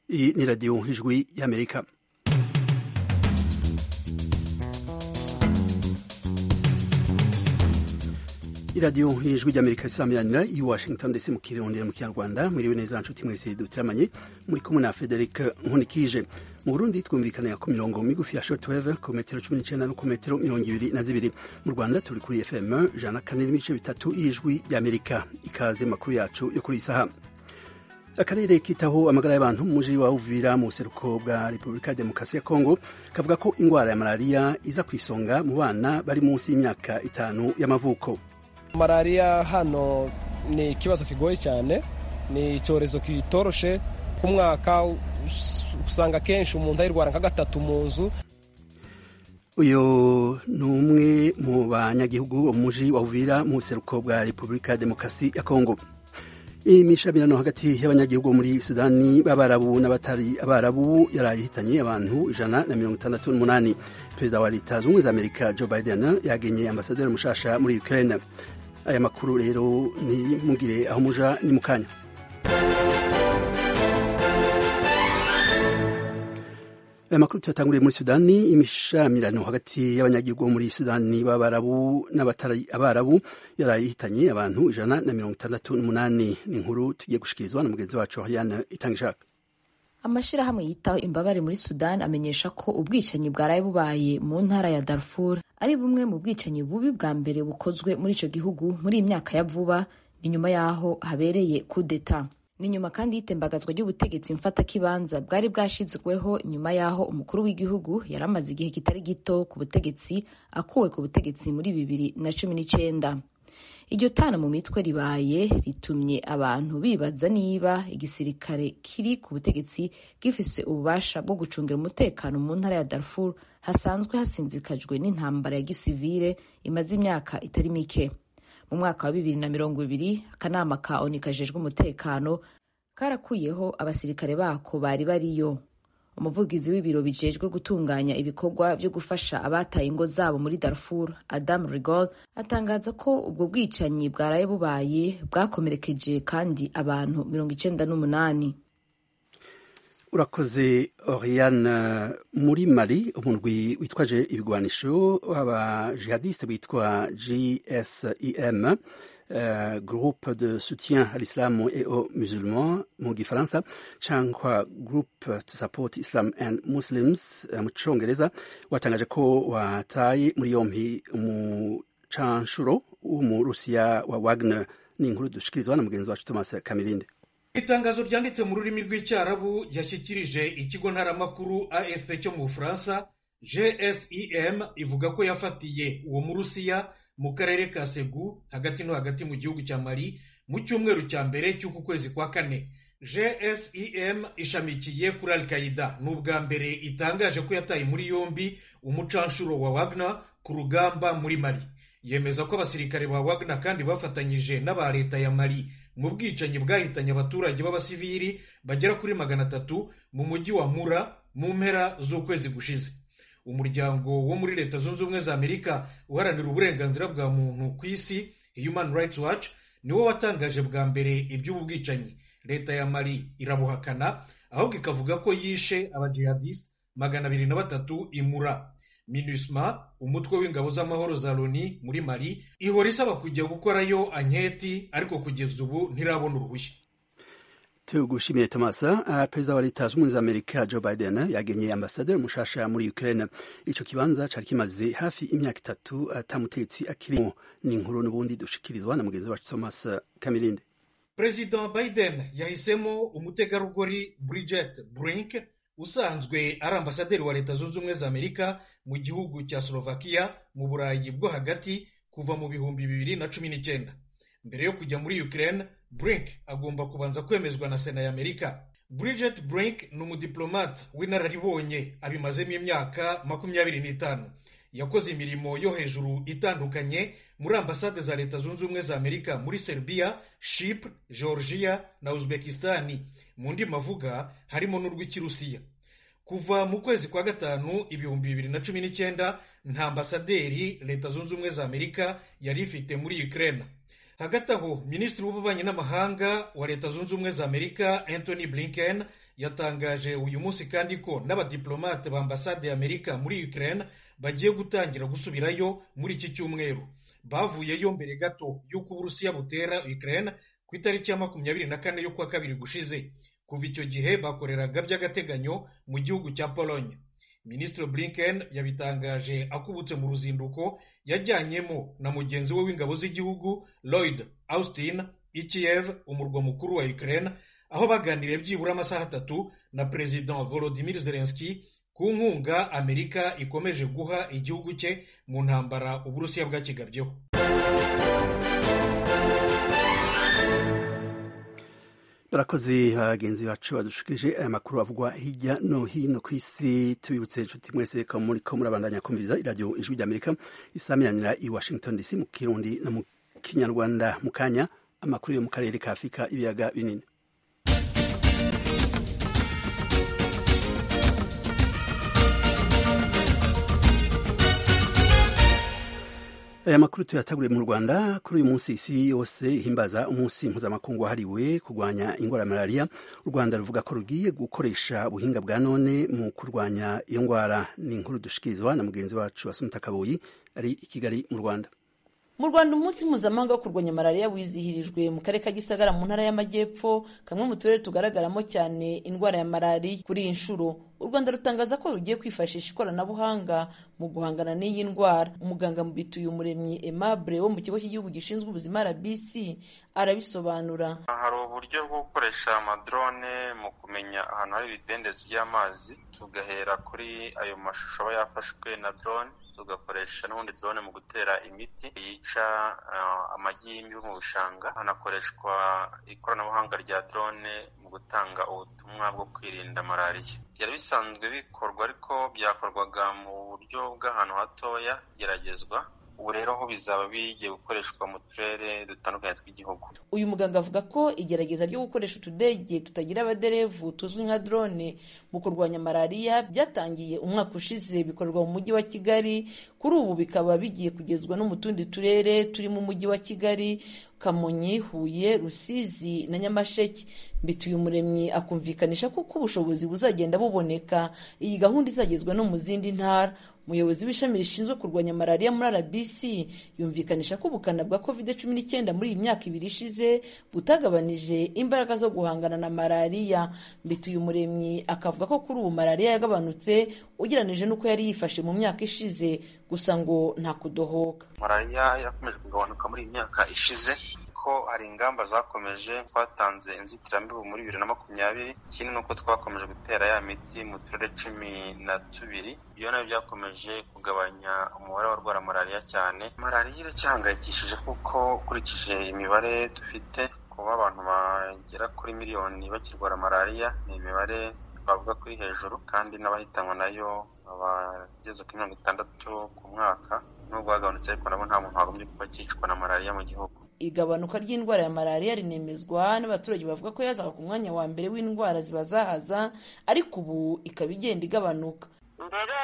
Iyi ni radiyo ijwi y'amerika iradiyo ijwi ry'amerika risamiranira i washington ndetse mu kirondera mu kinyarwanda mwiriwe neza nshuti mwese dutiramanye muri kumwe na frederic nkunikije mu burundi twumvikanira ku mirongo migufi ya shortwave ku metero cumi n'icenda no ku metero mirongo ibiri na zibiri mu rwanda turi kuri fm ijana na kane n'ibice bitatu y'ijwi ry'amerika ikaze makuru yacu yo kuri iyi saha akarere kitaho amagara y'abantu mu muji wa uvira mu buseruko bwa repubulika ya demokarasi ya kongo kavuga ko ingwara ya malariya iza ku isonga mu bana bari munsi y'imyaka itanu y'amavuko malariya hano ni ikibazo kigoye cyane ni icyorezo kitoroshe ku mwaka usanga kenshi umuntu ayirwara nka gatatu mu nzu uyu ni umwe mu banyagihugu wo mu muji wa uvira mu buseruko bwa repubulika ya demokarasi ya kongo imishamirano hagati y'abanyagihugu muri sudani b'abarabu n'abatari abarabu yaraye ihitanye abantu ijana na mirongo itandatu n'umunani perezida wa leta zunze ubumwe za amerika joe biden yagenye ambasaderi mushasha muri ukraine aya makuru rero ni mugire aho muja ni mu kanya aya makuru tuyatanguriye muri sudani imishamirano hagati y'abanyagihugu muri sudani b'abarabu n'abatari abarabu yaraye ihitanye abantu ijana na mirongo itandatu n'umunani ni inkuru tugiye gushikirizwa na mugenzi wacu Ariane Itangishaka amashirahamwe yitaho imbabare muri sudani amenyesha ko ubwicanyi bwaraye bubaye mu ntara ya darfur ari bumwe mu bwicanyi bubi bwa mbere bukozwe muri ico gihugu muri iyi myaka ya vuba ni nyuma y'aho habereye kudeta ni nyuma kandi y'itembagazwa ry'ubutegetsi mfatakibanza bwari bwashizweho nyuma y'aho umukuru w'igihugu yari amaze igihe kitari gito ku butegetsi akuwe ku butegetsi muri bibiri na cumi n'icenda iryo tana mu mitwe ribaye ritumye abantu bibaza niba igisirikare kiri ku butegetsi gifise ububasha bwo gucungira umutekano mu ntara ya Darfur hasanzwe hasinzikajwe n'intambara ya gisivile imaze imyaka itari mike mu mwaka wa bibiri na mirongo ibiri akanama ka oni kajejwe umutekano karakuyeho abasirikare bako bari bariyo umuvugizi w'ibiro bijejwe gutunganya ibikorwa vyo gufasha abataye ingo zabo muri Darfur Adam Rigol atangaza ko ubwo bwicanyi bwaraye bubaye bwakomerekeje kandi abantu mirongo icenda n'umunani urakoze Oriane muri Mali umurwi witwaje ibigwanisho w'abajihadiste bitwa GSIM Uh, groupe de soutien à l'islam et aux musulmans mu gifaransa cyangwa group to support islam and muslims uh, mu congereza watangaje ko wataye muri yompi umucanshuro w'umurusiya wa wagner ni inkuru dushikirizwa na mugenzi wacu thomas kamirinde itangazo ryanditse mu rurimi rw'icyarabu yashyikirije ikigo ntaramakuru afp cyo mu bufaransa gsim ivuga ko yafatiye uwo murusiya mu karere ka segu hagati no hagati mu gihugu cya mali mu cyumweru cya mbere cy'uku kwezi kwa kane gsim ishamikiye kuri al qaida ni ubwa mbere itangaje ko yataye muri yombi umucanshuro wa wagner ku rugamba muri mali yemeza ko abasirikare ba wagner kandi bafatanyije n'aba leta ya mali mu bwicanyi bwahitanye abaturage b'abasivili bagera kuri magana atatu mu mujyi wa mura mu mpera z'ukwezi gushize umuryango wo muri leta zunze ubumwe za amerika uharanira uburenganzira bwa muntu ku isi human rights watch niwo watangaje bwa mbere iby'ubu bwicanyi leta ya mali irabuhakana ahubwo ikavuga ko yishe abajihadiste magana abiri na batatu imura minusma umutwe w'ingabo z'amahoro za loni muri mali ihora isaba kujya gukorayo anketi ariko kugeza ubu ntirabona uruhushya tugushimiye tomasa perezida wa leta zunze ubumwe za amerika joe biden yagenye ambasaderi mushasha muri ukraine ico kibanza cari kimaze hafi imyaka itatu atamutetsi akirimo ni inkuru n'ubundi dushikirizwa na mugenzi wacu thomas kamirinde perezida biden yahisemo umutegarugori bridget brink usanzwe ari ambasaderi wa leta zunze ubumwe za amerika mu gihugu cya slovakia mu burayi bwo hagati kuva mu bihumbi bibiri na cumi n'icyenda mbere yo kujya muri ukraine brink agomba kubanza kwemezwa na sena ya amerika bridget brink ni umudiplomate w'inararibonye abimazemo imyaka makumyabiri n'itanu yakoze imirimo yo hejuru itandukanye muri ambasade za leta zunze ubumwe za amerika muri serbia shipre georgia na uzbekistani mu ndimi avuga harimo n'urw'ikirusiya kuva mu kwezi kwa gatanu ibihumbi bibiri na cumi n'icyenda nta ambasaderi leta zunze ubumwe za amerika yari ifite muri ukraine hagati aho minisitiri w'ububanyi n'amahanga wa leta zunze ubumwe za amerika anthony blinken yatangaje uyu munsi kandi ko n'abadiplomate ba ambasade y'amerika muri ukraine bagiye gutangira gusubirayo muri iki cyumweru bavuyeyo mbere gato y'uko uburusiya butera ukraine ku itariki ya makumyabiri na kane y'ukwa kabiri gushize kuva icyo gihe bakoreraga by'agateganyo mu gihugu cya pologne minisitiri blinken yabitangaje akubutse mu ruzinduko yajyanyemo na mugenzi we w'ingabo z'igihugu lloyd austin i kiev umurwa mukuru wa ukraine aho baganiriye byibura amasaha atatu na perezida volodimir zelenski ku nkunga amerika ikomeje guha igihugu cye mu ntambara uburusiya bwakigabyeho barakoze bagenzi bacu badushikirije aya makuru avugwa hirya no hino ku isi tubibutse inshuti mwese ko muri ko murabandanya kumviriza iradiyo ijwi ry'amerika isaminanira i washington dc mu kirundi no mu kinyarwanda mu kanya amakuru yo mu karere ka afurika ibiyaga binini aya makuru tuyataguriye mu rwanda kuri uyu munsi isi yose ihimbaza umunsi mpuzamakungu wahariwe kurwanya indwara ya malariya u rwanda ruvuga ko rugiye gukoresha ubuhinga bwa none mu kurwanya iyo ndwara ni inkuru dushikirizwa na mugenzi wacu wasumita kabuyi ari i kigali mu rwanda mu rwanda umunsi mpuzamahanga wo kurwanya malariya wizihirijwe mu karere ka gisagara mu ntara y'amajyepfo kamwe mu turere tugaragaramo cyane indwara ya malariya kuri iyi nshuro u rwanda rutangaza ko rugiye kwifashisha ikoranabuhanga mu guhangana n'iyi ndwara umuganga mu bituye umuremyi aimable wo mu kigo cy'igihugu gishinzwe ubuzima rbc arabisobanura hari uburyo bwo gukoresha amadrone mu kumenya ahantu hari ibidendezi by'amazi tugahera kuri ayo mashusho aba yafashwe na drone tugakoresha n'ubundi drone mu gutera imiti yica amagi y'imibu mu bishanga hanakoreshwa ikoranabuhanga rya drone mu gutanga ubutumwa bwo kwirinda malariya byari bisanzwe bikorwa ariko byakorwaga mu buryo bw'ahantu hatoya geragezwa ubu rero ho bizaba bigiye gukoreshwa mu turere dutandukanye tw'igihugu uyu muganga avuga ko igerageza ryo gukoresha utudege tutagira abaderevu tuzwi nka drone mu kurwanya malariya byatangiye umwaka ushize bikorerwa mu mujyi wa kigali kuri ubu bikaba bigiye kugezwa no mu tundi turere turi mu mujyi wa kigali kamonyi huye rusizi na nyamasheke mbituye umuremyi akumvikanisha ko uko ubushobozi buzagenda buboneka iyi gahunda izagezwa no mu zindi ntara umuyobozi w'ishami rishinzwe kurwanya malariya muri rbc yumvikanisha ko ubukana bwa covid cumi n'icyenda muri iyi myaka ibiri ishize butagabanije imbaraga zo guhangana na malariya mbituye umuremyi akavuga ko kuri ubu malariya yagabanutse ugereranije n'uko yari yifashe mu myaka ishize gusa ngo nta kudohoka malariya yakomeje kugabanuka muri iyi myaka ishize ko hari ingamba zakomeje twatanze inzitiramibu muri bibiri na makumyabiri ikindi ni uko twakomeje gutera ya miti mu turere cumi na tubiri iyo nayo byakomeje kugabanya umubare w'abarwara malariya cyane malariya iracyahangayikishije kuko ukurikije imibare dufite kuba abantu bagera kuri miliyoni bakirwara malariya ni imibare twavuga kuri hejuru kandi n'abahitanwa nayo abageze kuri mirongo itandatu ku mwaka nubwo hagabanutse ariko nabo nta muntu wagombye kuba akicwa na malariya mu gihugu igabanuka ry'indwara ya malariya rinemezwa n'abaturage bavuga ko yazaga ku mwanya wa mbere w'indwara zibazahaza ariko ubu ikaba igenda igabanuka mbere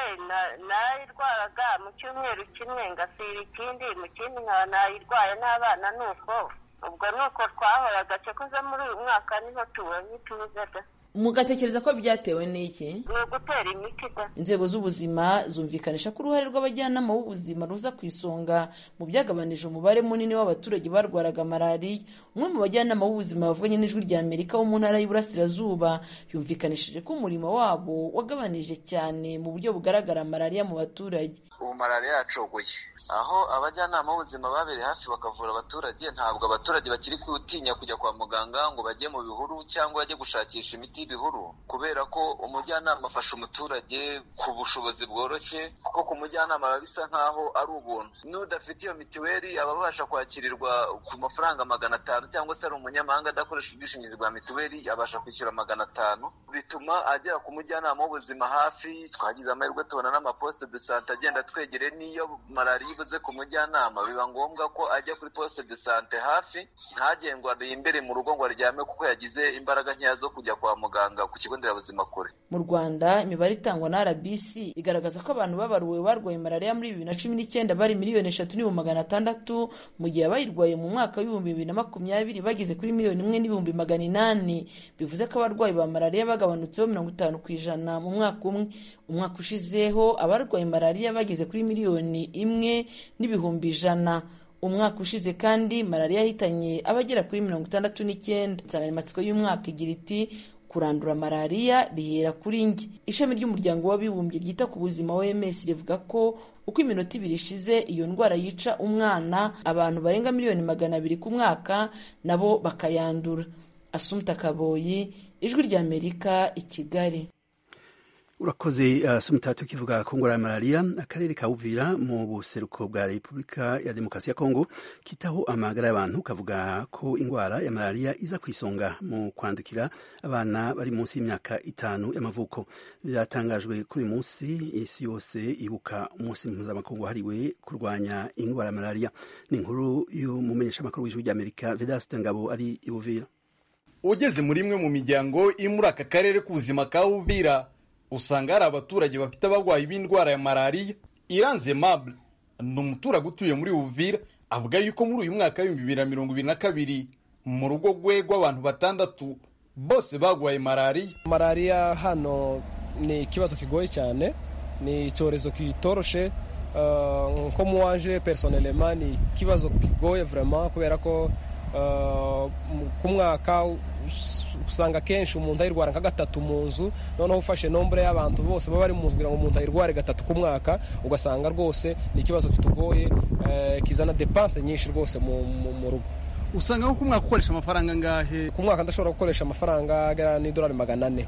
nayirwaraga mu cyumweru kimwe ngasira ikindi mu kindi nkaba nayirwaye n'abana ni uko ubwo ni uko twahoraga cyakoze muri uyu mwaka niho tubonye ituze da mugatekereza ko byatewe n'iki ni ugutera imiti da inzego z'ubuzima zumvikanisha ko uruhare rw'abajyanama b'ubuzima ruza ku isonga mu byagabanije umubare munini w'abaturage barwaraga malariya umwe mu bajyanama b'ubuzima bavuganye n'ijwi rya amerika wo mu ntara y'uburasirazuba yumvikanishije ko umurimo wabo wagabanije cyane mu buryo bugaragara malariya mu baturage ubu malariya yacogoye aho abajyanama b'ubuzima babereye hafi bakavura abaturage ntabwo abaturage bakiri gutinya kujya kwa muganga ngo bajye mu bihuru cyangwa bajye gushakisha imiti y'ibihuru kubera ko umujyanama afasha umuturage ku bushobozi bworoshye kuko ku mujyanama biba bisa nk'aho ari ubuntu n'udafite iyo mitiweli aba abasha kwakirirwa ku mafaranga magana atanu cyangwa se ari umunyamahanga adakoresha ubwishingizi bwa mituweli abasha kwishyura magana atanu bituma agera ku mujyanama w'ubuzima hafi twagize amahirwe tubona n'amaposite de sante agenda hatwegereye n'iyo malariya ibuze ku mujyanama biba ngombwa ko ajya kuri poste de sante hafi ntagende ngo imbere mu rugo ngo aryame kuko yagize imbaraga nkeya zo kujya kwa muganga ku kigo nderabuzima kure mu rwanda imibare itangwa na rbc igaragaza ko abantu babaruwe barwaye malariya muri bibiri na cumi n'icyenda bari miliyoni eshatu n'ibihumbi magana atandatu mu gihe abayirwaye mu mwaka w'ibihumbi bibiri na makumyabiri bageze kuri miliyoni imwe n'ibihumbi magana inani bivuze ko abarwayi ba malariya bagabanutseho mirongo itanu ku ijana mu mwaka umwe umwaka ushizeho abarwaye malariya bageze kuri miliyoni imwe n'ibihumbi ijana umwaka ushize kandi malariya yahitanye abagera kuri mirongo itandatu n'icyenda insanganyamatsiko y'umwaka igira iti kurandura malariya bihera kuri njye ishami ry'umuryango w'abibumbye ryita ku buzima oms rivuga ko uko iminota ibiri ishize iyo ndwara yica umwana abantu barenga miliyoni magana abiri ku mwaka nabo bakayandura asumta kaboyi ijwi ry'amerika i kigali urakoze uh, sumutatu kivuga ku ngwara ya malariya akarere ka uvira mu buseruko bwa repubulika ya demokarasi ya kongo kitaho amagara y'abantu kavuga ko ingwara ya malariya iza ku isonga mu kwandukira abana bari munsi y'imyaka itanu y'amavuko byatangajwe kuri uyu munsi isi yose ibuka umunsi mpuzamakungu wahariwe kurwanya ingwara ya malariya ni inkuru y'umumenyeshamakuru w'ijwi ry'amerika vedaste ngabo ari i uvira ugeze muri imwe mu miryango iri muri aka karere k'ubuzima ka uvira usanga hari abaturage bafite abarwayi b'indwara ya malariya iranze mable ni umuturage utuye muri uvira avuga yuko muri uyu mwaka w'ibihumbi bibiri na mirongo ibiri na kabiri mu rugo rwe rw'abantu batandatu bose barwaye malariya malariya hano ni ikibazo kigoye cyane ni icyorezo kitoroshe nko mu wanje personelema ni ikibazo kigoye vraiment kubera ko ku mwaka usanga akenshi umuntu ayirwara nka gatatu mu nzu noneho ufashe nombure y'abantu bose baba bari mu nzu kugira ngo umuntu ayirware gatatu ku mwaka ugasanga rwose ni ikibazo kitugoye kizana depanse nyinshi rwose mu rugo usanga nko ku mwaka ukoresha amafaranga angahe ku mwaka ndashobora gukoresha amafaranga agera n'idolari magana ane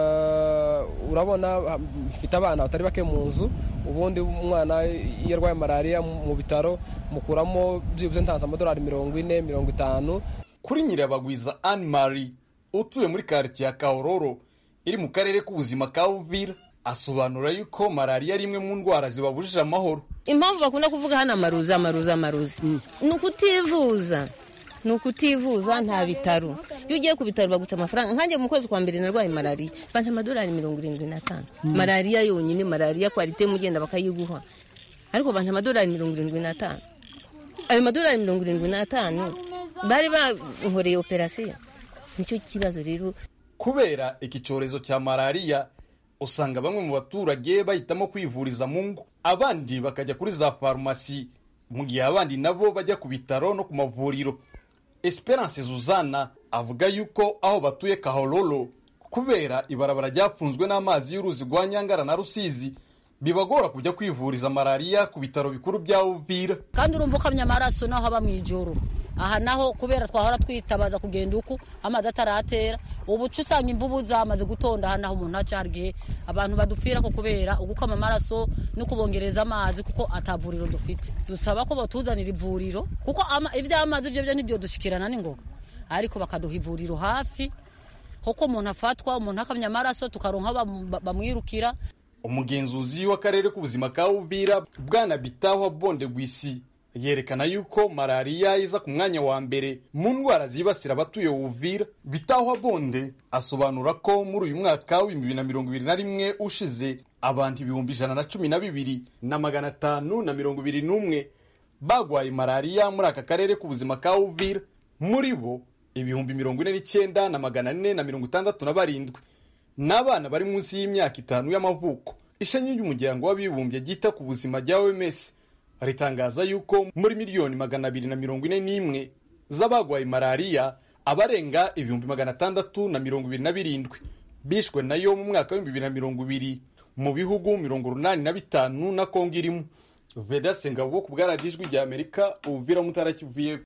urabona mfite abana batari bake mu nzu ubundi umwana iyo arwaye malariya mu bitaro mukuramo byibuze ntanze amadolari mirongo ine mirongo itanu kuri nyirabagwiza anne marie utuye muri karitsiye ya kahororo iri mu karere k'ubuzima ka uvira asobanura yuko malariya ari imwe mu ndwara zibabujije amahoro impamvu bakunda kuvuga hano amaruzi amaruzi amaruzi ni ukutivuza ni ukutivuza nta bitaro iyo ugiye ku bitaro baguca amafaranga nkanjye mu kwezi kwa mbere narwaye malariya banje amadolari mirongo irindwi n'atanu malariya yonyine malariya kwarite mugenda bakayiguha ariko banje amadolari mirongo irindwi n'atanu ayo madolari mirongo irindwi n'atanu bari bankoreye operasiyo nicyo kibazo rero kubera iki cyorezo cya malariya usanga bamwe mu baturage bahitamo kwivuriza mu ngo abandi bakajya kuri za farumasi mu gihe abandi nabo bajya ku bitaro no ku mavuriro esperance zuzana avuga yuko aho batuye kahororo kubera ibarabara ryafunzwe n'amazi y'uruzi rwa nyangara na rusizi bibagora kujya kwivuriza malariya ku bitaro bikuru bya uvira kandi urumva ukamya amaraso naho aba mu ijoro aha naho kubera twahora twitabaza kugenda uku amazi ataratera ubu uca usanga imvubu zamaze gutonda aha naho umuntu acyariye abantu badupfira ko kubera ugukama amaraso no kubongereza amazi kuko atavuriro dufite dusaba ko batuzanira ivuriro kuko iby'amazi byo byo nibyo dushikirana n'ingoga ariko bakaduha ivuriro hafi kuko umuntu afatwa umuntu akamya amaraso tukaronka bamwirukira umugenzuzi w'akarere k'ubuzima ka uvira bwana bitaho bonde gwisi yerekana yuko malariya iza ku mwanya wa mbere mu ndwara zibasira abatuye uvira bitaho bonde asobanura ko muri uyu mwaka w'ibihumbi bibiri na mirongo ibiri na rimwe ushize abantu ibihumbi ijana na cumi na bibiri na magana atanu na mirongo ibiri n'umwe bagwaye malariya muri aka karere k'ubuzima ka uvira muri bo ibihumbi mirongo ine n'icyenda na magana ane na mirongo itandatu na barindwi n'abana bari munsi y'imyaka itanu y'amavuko ishami ry'umuryango w'abibumbye ryita ku buzima rya oms ritangaza yuko muri miliyoni magana abiri na mirongo ine n'imwe z'abagwaye malariya abarenga ibihumbi magana atandatu na mirongo ibiri na birindwi bishwe nayo mu mwaka w'ibihumbi bibiri na mirongo ibiri mu bihugu mirongo urunani na bitanu na kongo irimo veda sengabo ku bwaradijwi rya amerika ubuvira mutara kivuye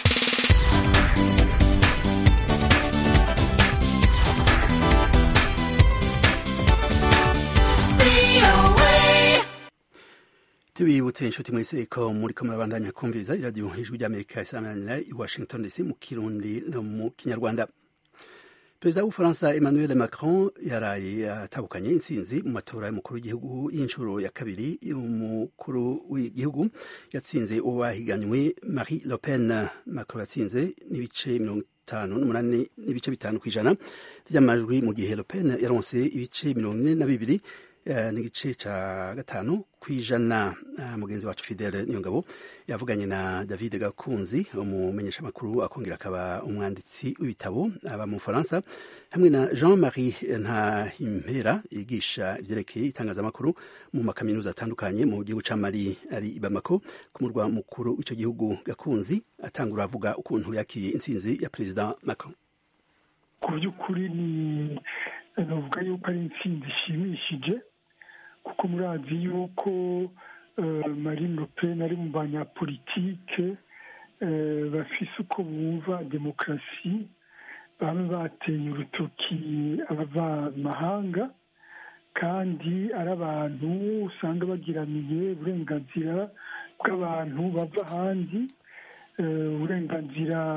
tubibutse inshuti mwese ko muri ko murabandanya kumviriza iradiyo ijwi ry'amerika isamanira i washington dc mu kirundi no mu kinyarwanda perezida w'ubufaransa emmanuel macron yaraye atahukanye intsinzi mu matora y'umukuru w'igihugu y'inshuro ya kabiri y'umukuru w'igihugu yatsinze uwo bahiganywe marie le pen macron yatsinze n'ibice mirongo itanu n'umunani n'ibice bitanu ku ijana by'amajwi mu gihe le pen yaronse ibice mirongo ine na bibiri n'igice ca gatanu kwijana mugenzi wacu Fidele Niyongabo yavuganye na David Gakunzi umumenyesha makuru akongera akaba umwanditsi w'ibitabo aba mu Faransa hamwe na Jean-Marie Ntahimpera yigisha ivyerekeye itangazamakuru mu makaminuza atandukanye mu gihugu ca Mali ari i Bamako ku murwa mukuru w'ico gihugu Gakunzi atangura avuga ukuntu yakiye intsinzi ya President Macron ku by'ukuri ni navuga yuko ari intsinzi ishimishije kuko murazi yuko marine le pen ari mu banyapolitike bafise uko bumva demokarasi baba bateye urutoki abavamahanga kandi ari abantu usanga bagiraniye uburenganzira bw'abantu bava ahandi uburenganzira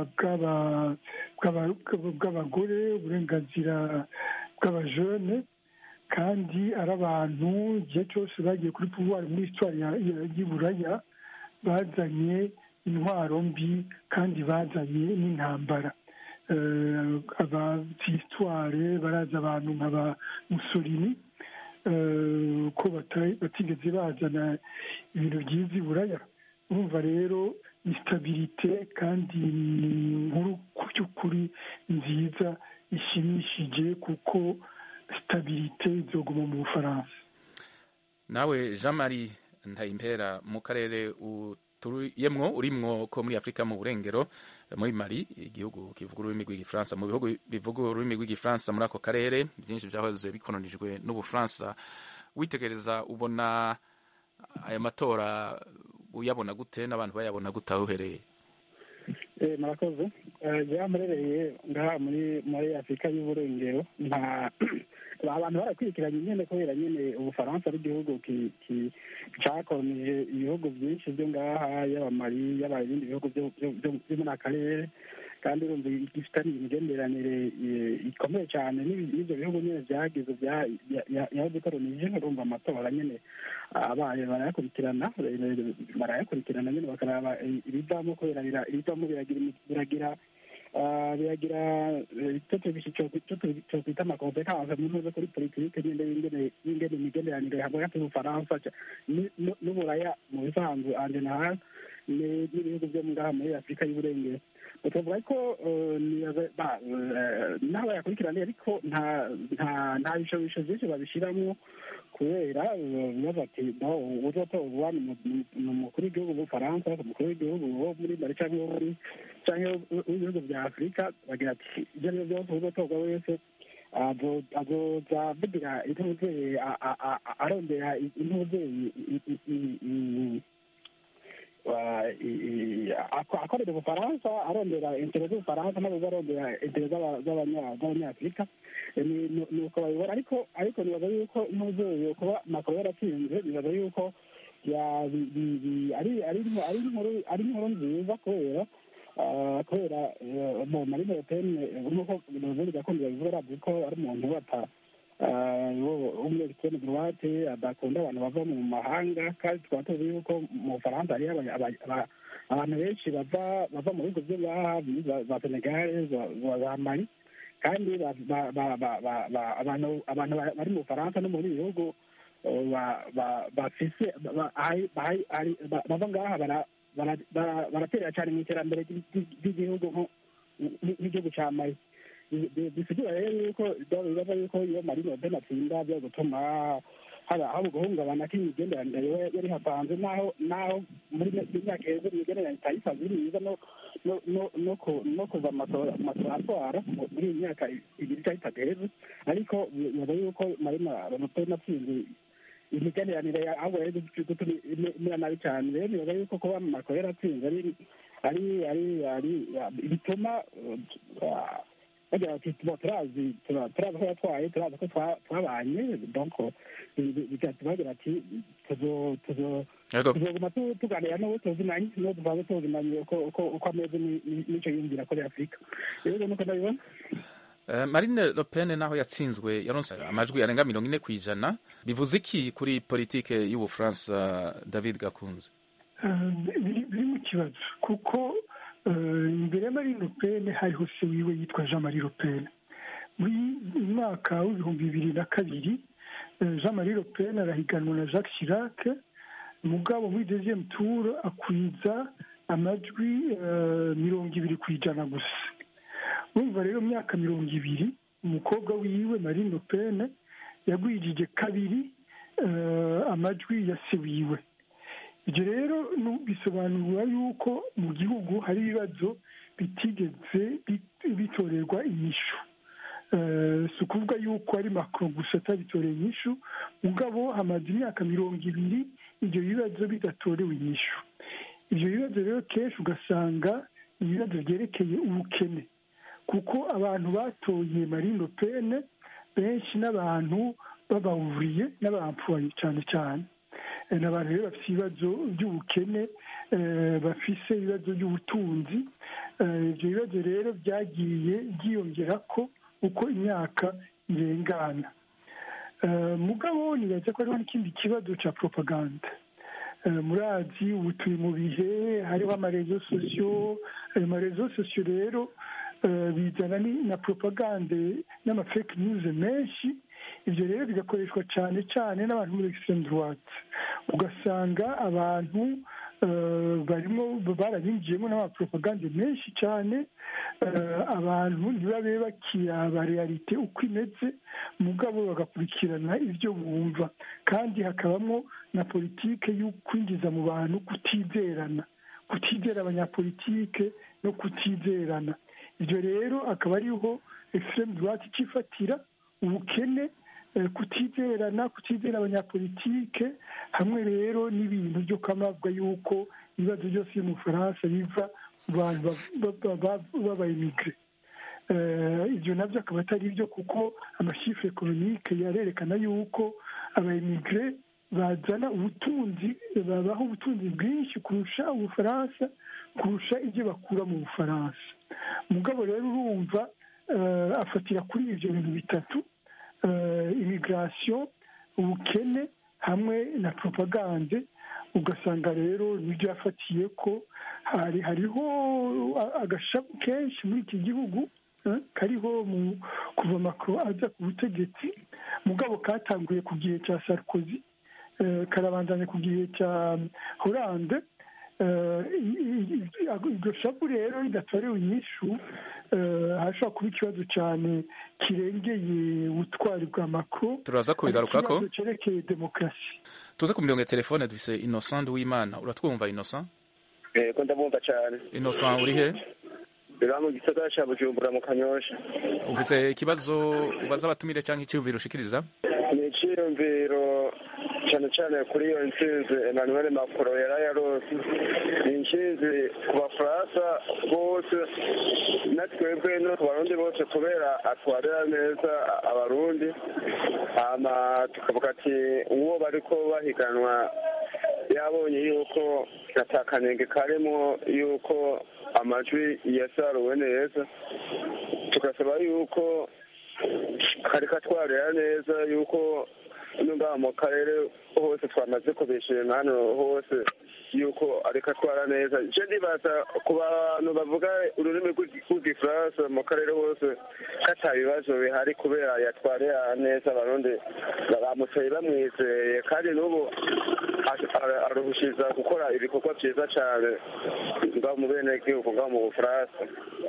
bw'abagore uburenganzira bw'abajene kandi ari abantu igihe cyose bagiye kuri puvuwari muri histoire y'iburaya bazanye intwaro mbi kandi bazanye n'intambara abazi histoire barazi abantu nka ba musolini ko batigeze bazana ibintu byiza iburaya urumva rero ni sitabirite kandi ni inkuru ku by'ukuri nziza ishimishije kuko sitabirite izoguma mu bufaransa nawe jean marie ntayimpera mu karere uturuyemwo urimwo ko muri afurika mu burengero muri mali igihugu kivuga ururimi rw'igifaransa mu bihugu bivuga ururimi rw'igifaransa muri ako karere byinshi byahoze bikolonijwe n'ubufaransa witegereza ubona aya matora uyabona gute n'abantu bayabona gute aho uhereye murakoze byamurereye ngaha muri muri afurika y'uburengero nta abantu barakurikiranye nyine kubera nyine ubufaransa ari igihugu cyakolonije ibihugu byinshi byo ngaha yaba mari yaba ibindi bihugu byo muri akarere kandi urumva gifitanye imigenderanire ikomeye cyane n'ibyo bihugu nyine byagize yabikolonije urumva amatora nyine abaye barayakurikirana barayakurikirana nyine bakaraba ibivamo kubera ibivamo biragira biragira icyo twita amakompetanse mu ntuze kuri politike nyine y'ingene imigenderanire hagati y'ubufaransa n'uburaya mu bisanzwe anje na n'ibihugu byo ngaha muri afurika y'uburengero tuvuga ko n'aho bayakurikirana ariko nta bishobisho byinshi babishyiramo kubera bibaza ati uzotorwa ni umukuru w'igihugu w'ubufaransa umukuru w'igihugu wo muri mari cyangwa wo muri cyangwa w'ibihugu bya afurika bagira ati ibyo ari byo byose uzotorwa wese azoza avugira intuzeye arondera intuzeye akorera ubufaransa arondera intere z'ubufaransa nabo arondera intere z'abanyafurika ni uko babibona ariko ariko nibaza yuko ntuzeye kuba makoro yaratsinze nibaza yuko ari inkuru nziza kubera kubera marine le pen nk'uko ubundi gakondo babivuga arazi ko ari umuntu bata umwe ekisiteme droite adakunda abantu bava mu mahanga kandi tukaba tuzi yuko mu bufaransa hariyo abantu benshi bava bava mu bihugu byo ngaha za senegale za mali kandi abantu bari mu bufaransa no muri bihugu bafise bava ngaha baraterera cyane mu iterambere ry'igihugu nk'igihugu cya mali bisigura rero yuko bibaza yuko iyo marine le pen atsinda byo gutuma haba haba guhungabana k'imigenderanire yari hapanze naho naho muri myaka heza imigenderanire itayisanzwe iri myiza no kuva amatora atwara muri iyi myaka ibiri cyangwa itatu heza ariko bibaza yuko marine le pen atsinze imigenderanire ahubwo rero gutuma imera nabi cyane rero nibaza yuko kuba macron yaratsinze ari ari ari ari bituma bagira bati turazi turazi ko yatwaye turazi ko twabanye donc bigatuma bagira ati tuzoguma tuganira n'uwo tuzinanye n'uwo tuvanze tuzinanye uko ameze n'icyo yumvira kuri afurika rero nuko ndabibona marine le pen naho yatsinzwe yaronse amajwi arenga mirongo ine ku ijana bivuze iki kuri politike y'ubufaransa david gakunze biri mu kibazo kuko imbere ya marine le pen hariho se wiwe yitwa jean marie le pen muri mwaka w'ibihumbi bibiri na kabiri jean marie le pen arahiganwa na jacques chirac mugabo muri deuxième tour akwiza amajwi mirongo ibiri ku ijana gusa urumva rero myaka mirongo ibiri umukobwa wiwe marine le pen yagwijije kabiri amajwi ya se wiwe ibyo rero bisobanura yuko mu gihugu hari ibibazo bitigeze bitorerwa inyishu si ukuvuga yuko ari makoro gusa atabitoreye inyishu mugabo hamaze imyaka mirongo ibiri ibyo bibazo bidatorewe inyishu ibyo bibazo rero kenshi ugasanga ibibazo byerekeye ubukene kuko abantu batoye marine le pen benshi n'abantu babawuriye n'abapfuye cyane cyane ni abantu rero bafite ibibazo by'ubukene bafise ibibazo by'ubutunzi ibyo bibazo rero byagiye byiyongera ko uko imyaka irengana mugabo nibaza ko hariho n'ikindi kibazo cya propaganda murazi ubu turi mu bihe hariho amarezo sosiyo ayo marezo sosiyo rero bizana na propagande n'amafake news menshi ibyo rero bigakoreshwa cyane cyane n'abantu muri extreme droite ugasanga abantu barimo barabinjiyemo n'amapropagande menshi cyane abantu ntibabe bakiraba realite uko imeze mugabo bagakurikirana ibyo bumva kandi hakabamo na politike yo kwinjiza mu bantu kutizerana kutizera abanyapolitike no kutizerana ibyo rero akaba ariho extreme droite ikifatira ubukene kutizerana kutizera abanyapolitike hamwe rero n'ibintu byo kwamabwa yuko ibibazo byose byo mu bufaransa biva mu bantu b'abayimigire ibyo nabyo akaba atari byo kuko amashifre ekonomike yarerekana yuko abayimigire bazana ubutunzi babaha ubutunzi bwinshi kurusha ubufaransa kurusha ibyo bakura mu bufaransa mugabo rero urumva afatira kuri ibyo bintu bitatu imigirasiyo ubukene hamwe na propagande ugasanga rero nibyo yafatiye ko hari hariho agashabu kenshi muri iki gihugu kariho kuva makoro aza ku butegetsi mugabo katanguye ku gihe cya sarkozy karabandanya ku gihe cya horande iryo shabu rero ridatorewe inyishu hashobora kuba ikibazo cyane kirengeye ubutwari bwa makoro turaza kubigarukako ikibazo cyerekeye demokarasi tuze ku mirongo ya telefone dufise innocent w'imana uratwumva innocent yego ndabumva cyane innocent uri he biba mu gisagara cya bujumbura mu kanyosha ufise ikibazo ubaza abatumire cyangwa icyiyumviro ushikiriza ni icyiyumviro cyane cyane kuri iyo ntsinzi emmanuel macron yari yarose ni intsinzi ku bafaransa bose na twebwe no ku barundi bose kubera atwarira neza abarundi hama tukavuga ati uwo bariko bahiganwa yabonye yuko atakanenge karimo yuko amajwi yasaruwe neza tugasaba yuko kari katwarira neza yuko ngaha mu karere hose twamaze kubishima hano hose yuko ariko atwara neza icyo ndibaza ku bantu bavuga ururimi rw'igifaransa mu karere hose ko ata bibazo bihari kubera yatwarira neza abarundi bamutoye bamwizeye kandi n'ubu aruhushiza gukora ibikorwa byiza cyane ngaho mu bene gihugu ngaho mu bufaransa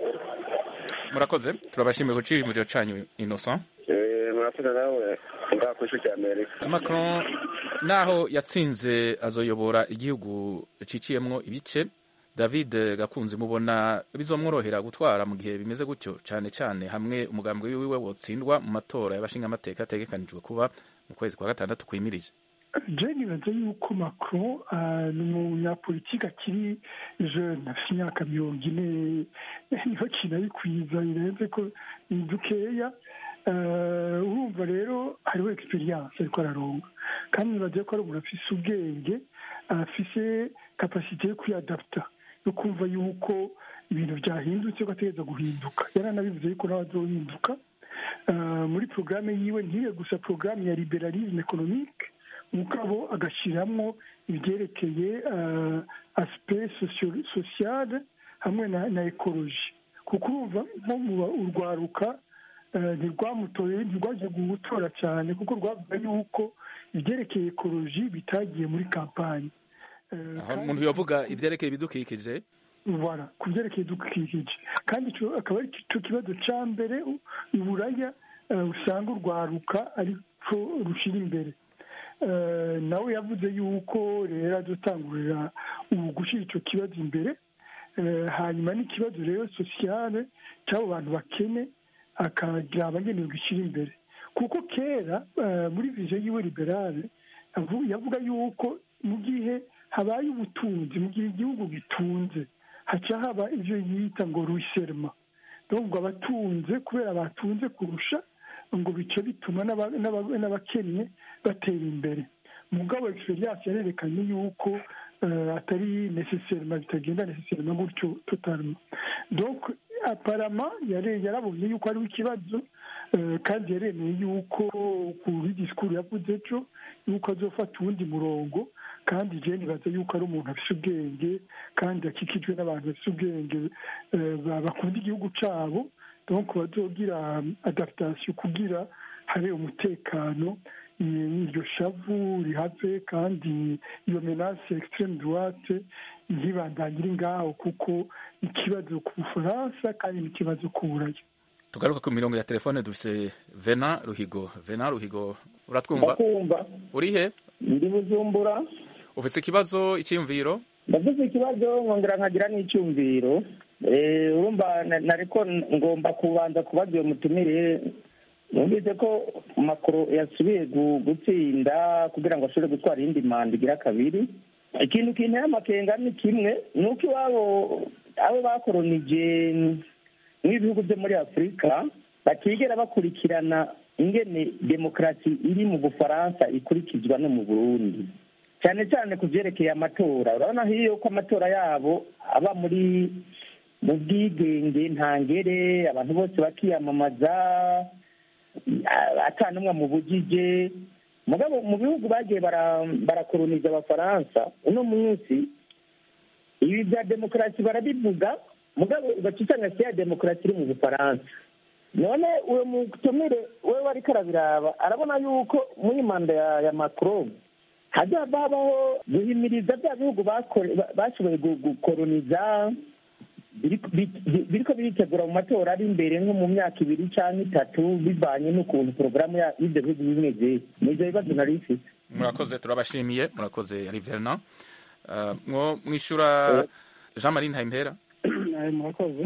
murakoze turabashimiye ku cyiyumviro cyanyu innocent murakoze nawe ngaho ku isi cy'amerika macron naho yatsinze azoyobora igihugu ciciyemwo ibice david gakunze mubona bizomworohera gutwara mu gihe bimeze gutyo cyane cyane hamwe umugambi wiwe wotsindwa mu matora y'abashingamateka ategekanijwe kuba mu kwezi kwa gatandatu kwimirije je nibaza yuko macron ni umunyapolitike akiri jeune afite imyaka mirongo ine niho kinabikwiza birenze ko ni dukeya urumva rero hariho egisperiyanse ariko araronga kandi nibaze ko ari umuntu afise ubwenge afise kapasite yo kwiyadaputa yo kumva yuko ibintu byahindutse ko ategereza guhinduka yaranabivuze yuko nawe azohinduka muri porogaramu yiwe ntibe gusa porogaramu ya liberalisme economique mugabo agashyiramo ibyerekeye asipe sosiyale hamwe na ekoloji kuko urumva nko mu urwaruka ntirwamutoye ntirwaje gutora cyane kuko rwavuga yuko ibyerekeye ekoloji bitagiye muri kampani aho umuntu yavuga ibyerekeye ibidukikije voilà ku byerekeye ibidukikije kandi akaba ari cyo kibazo cya mbere iburaya usanga urwaruka ariko rushyira imbere nawe yavuze yuko rero adutangurira ubu gushyira icyo kibazo imbere hanyuma n'ikibazo rero sosiyale cy'abo bantu bakene akagira abagenewe gushyira imbere kuko kera muri viziyo yiwe liberale yavuga yuko mu gihe habaye ubutunzi mu gihe igihugu gitunze haca haba ibyo yita ngo ruserma ngo abatunze kubera batunze kurusha ngo bice bituma n'abakennye batera imbere mugabo egisperiyanse yarerekanye yuko atari neseserima bitagenda neseserima gutyo totalima donc aparama yarabonye yuko hariho ikibazo kandi yaremeye yuko kuri disikuru yavuze ejo yuko azofata uwundi murongo kandi jeni nibaza yuko ari umuntu afite ubwenge kandi akikijwe n'abantu bafite ubwenge bakunda igihugu cyabo donc bazogira adaptation kugira habe umutekano iryo shavu rihave kandi iyo menase extreme droite ntibandangire ngaho kuko ikibazo ku bufaransa kandi n'ikibazo ku buraya tugaruka ku mirongo ya telefone dufise vena ruhigo vena ruhigo uratwumva uri he ndi bujumbura ufite ikibazo icyiyumviro ndavuze ikibazo nkongera nkagira n'icyumviro urumva nariko ngomba kubanza kubaza iyo mutumire numvise ko makoro yasubiye gutsinda kugira ngo ashobore gutwara iyindi manda igira kabiri ikintu kinteye amakenga ni kimwe ni uko iwabo abo bakoronije nk'ibihugu byo muri afurika batigera bakurikirana ingene demokarasi iri mu bufaransa ikurikizwa no mu burundi cyane cyane ku byerekeye amatora urabona hiyo ko amatora yabo aba muri mu bwigenge ntangere abantu bose bakiyamamaza atanumwe mu bugije mugabo mu bihugu bagiye barakoroniza abafaransa uno munsi ibi bya demokarasi barabivuga mugabo ugaca usanga si ya demokarasi iri mu bufaransa none uwo mutumire we wari karabiraba arabona yuko muri manda ya macron hazaba habaho guhimiriza bya bihugu bashoboye gukoroniza biriko biritegura mu matora ari imbere nko mu myaka ibiri cyangwa itatu bivanye n'ukuntu porogaramu y'ibyo bihugu bimeze ni ibyo bibazo nari ifite murakoze turabashimiye murakoze yari verna mwo mwishyura jean marie ntayimpera murakoze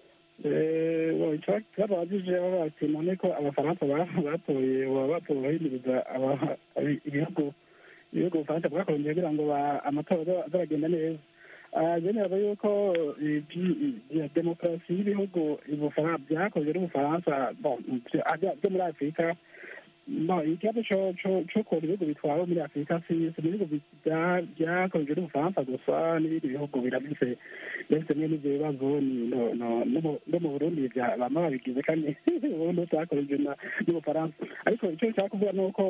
ikibazo bagije bati none ko abafaransa batoye baba batoye bahimiriza ibihugu ibihugu ubufaransa bwakoroniye kugira ngo amatora azaragenda neza byemera yuko demokarasi y'ibihugu byakozwe n'ubufaransa byo muri afurika ikibazo cy'ukuntu ibihugu bitwara muri afurika si ibihugu byakozwe n'ubufaransa gusa n'ibindi bihugu birabise bifite bimwe n'ibyo bibazo no mu burundi bama babigize kandi ubundi butakozwe n'ubufaransa ariko icyo nshaka kuvuga ni uko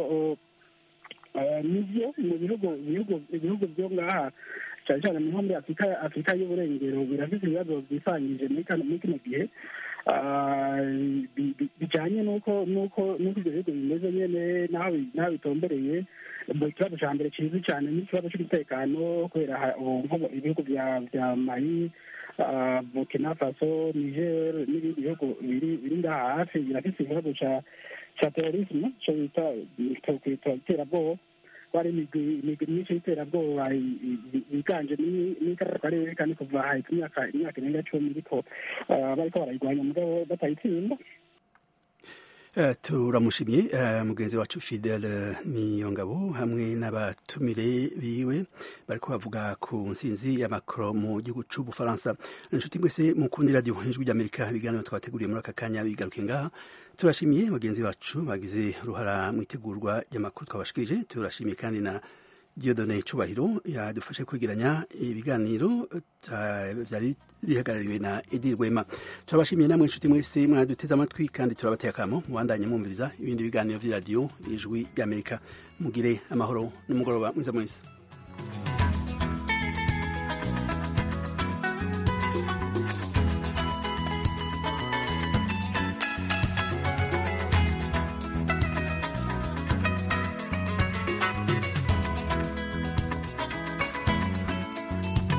nibyo mu bihugu ibihugu byo ngaha cyane cyane nko muri afurika afurika y'uburengero birafite ibibazo byisangije muri kino gihe bijyanye n'uko n'uko n'uko ibyo bihugu bimeze nyine n'aho bitombereye mu kibazo cya mbere kizwi cyane n'ikibazo cy'umutekano kubera ibihugu bya mali burkina faso niger n'ibindi bihugu biri ngaha hafi birafite ikibazo cya terorisme cyo bita iterabwoba hari imigwi myinshi y'iterabwoba yiganje muri kariya karere kandi kuva hahita imyaka imyaka irenga cumi ariko bariko barayirwanya mugabo batayitsinda turamushimye mugenzi wacu fidele niyongabo hamwe n'abatumire biwe bariko bavuga ku nsinzi ya macron mu gihugu c'ubufaransa inshuti mwese mukundi radiyo ijwi ry'amerika ibiganiro twateguriye muri aka kanya bigaruke ngaha turashimiye bagenzi bacu bagize uruhara mu itegurwa ry'amakuru twabashikirije turashimiye kandi na diodone cubahiro yadufashe kwegeranya ibiganiro byari bihagarariwe na edi rwema turabashimiye namwe inshuti mwese mwaduteze amatwi kandi turabateye akamo mubandanye mwumviriza ibindi biganiro vy'iradiyo ijwi ry'amerika mugire amahoro n'umugoroba mwiza mwese